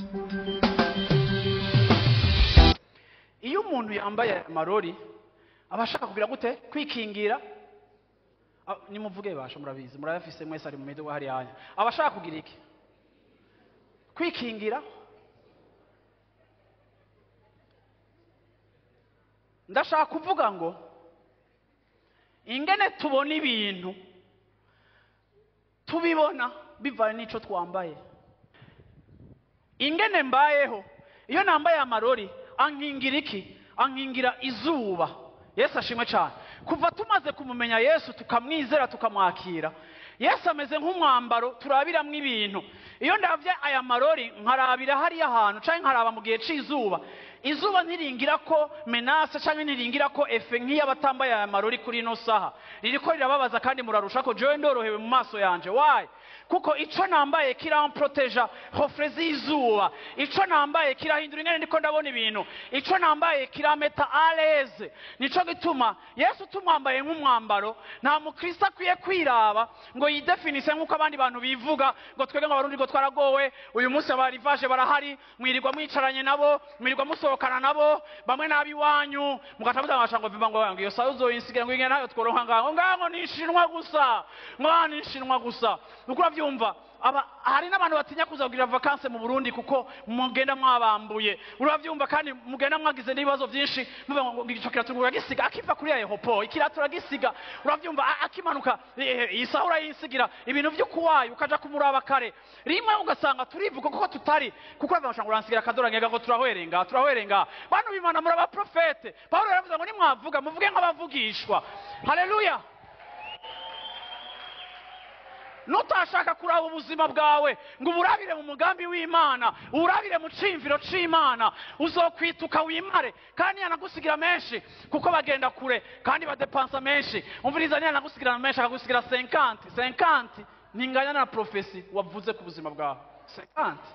iyo umuntu yambaye amarori aba ashaka kugira gute kwikingira Ah, nimuvuge basha murabizi murayafise mwese ari mu miduga hariya hanya aba ashaka kugira iki kwikingira ndashaka kuvuga ngo ingene tubona ibintu tubibona bivanye n'ico twambaye ingene mbayeho iyo nambaye amarori ankingira iki ankingira izuba yesu ashimwe cyane kuva tumaze kumumenya yesu tukamwizera tukamwakira yesu ameze nk'umwambaro turabiramwo ibintu iyo ndabye aya marori nkarabira hariya hantu cyangwa nkaraba mu gihe cy'izuba izuba ntiringira ko menase cyangwa ntiringira ko efe nk'iy'abatambaye aya marori kuri ino saha ririko rirababaza kandi murarusha ko jewe ndorohewe mu maso yanje wayi kuko ico nambaye kiramproteja hofre z'izuba ico nambaye kirahindura ingene ndiko ndabona ibintu ico nambaye kirameta aleze nico gituma yesu tumwambaye nk'umwambaro nta mukristo akwiye kwiraba ngo yidefinise nk'uko abandi bantu bivuga ngo twebwe nk'abarundi ngo twaragowe uyu munsi abarivaje barahari mwirirwa mwicaranye nabo mwirirwa musohokana nabo bamwe n'ab'iwanyu mugaca muzamasha ngo viva ngo ngo iyo saha uzoyinsigira ngo ingene nayo tworonka ngaho ngaho ni inshinwa gusa ngaho ni inshinwa gusa nuko uravyumva aba hari n'abantu batinya kuza kugira vakanse mu Burundi kuko mugenda mwabambuye uravyumva kandi mugenda mwagize n'ibibazo byinshi muvuga ngo ico kirato uragisiga akiva kuri ya Yehopo ikirato uragisiga uravyumva a- akimanuka eh, iyi saha urayisigira ibintu vy'ukuwayo ukaja kumuraba kare rimwe ugasanga turivuga kuko tutari kuko uravuga ngo uransigira akadora ngega ngo turahwerenga turahwerenga bantu bimana muri abaprofete Pawulo yaravuze ngo nimwavuga muvuge nk'abavugishwa haleluya nutashaka kuraba ubuzima bwawe ngo uburabire mu mugambi w'imana uburabire mu cimviro c'imana uzokwituka wimare kandi yanagusigira menshi kuko bagenda kure kandi badepansa menshi umviriza ntiyanagusigira menshi akagusigira senkanti senkanti ntinganya na profesi wavuze ku buzima bwawe senkanti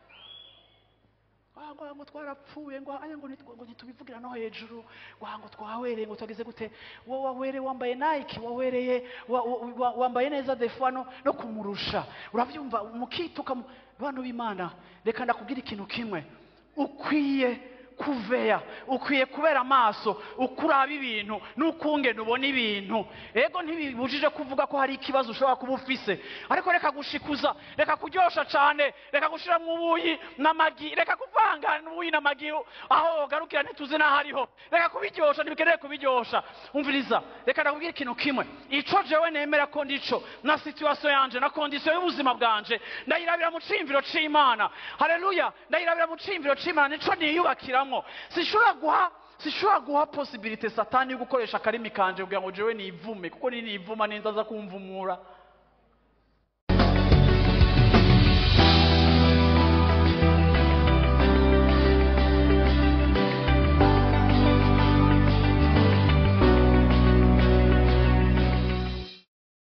Ah, ngo ngo twarapfuye ngo aya ngo nitwe- ngo ntitubivugira no hejuru ngo ah, ngo twawereye ngo twagize gute wowe wawereye wambaye nike wawereye wa- wa- wa- wambaye neza defuwa no, no kumurusha urabyumva mukituka mu- bantu b'imana reka ndakubwira ikintu kimwe ukwiye kuveya ukwiye kubera amaso ukuraba ibintu n'ukungene ubona ibintu ego ntibibujije kuvuga ko hari ikibazo ushobora kuba ufise ariko reka gushikuza reka kuryosha cane reka gushiramo ubuyi n'amagi reka kuvanga ubuyi n'amagi aho wogarukira ntituzi n'aho ariho reka kubiryosha ntibikeneye kubiryosha umviriza reka ndakubwira ikintu kimwe ico jewe nemera ko ndico na situasiyo yanje na kondisiyo y'ubuzima bwanje ndayirabira mu cimviro c'imana haleluya ndayirabira mu cimviro c'imana nico niyubakiramo sinshobora guha sinshobora guha posibilite satani yo gukoresha akarimi kanje kugira ngo jewe nivume kuko ninivuma ninza aza kumvumura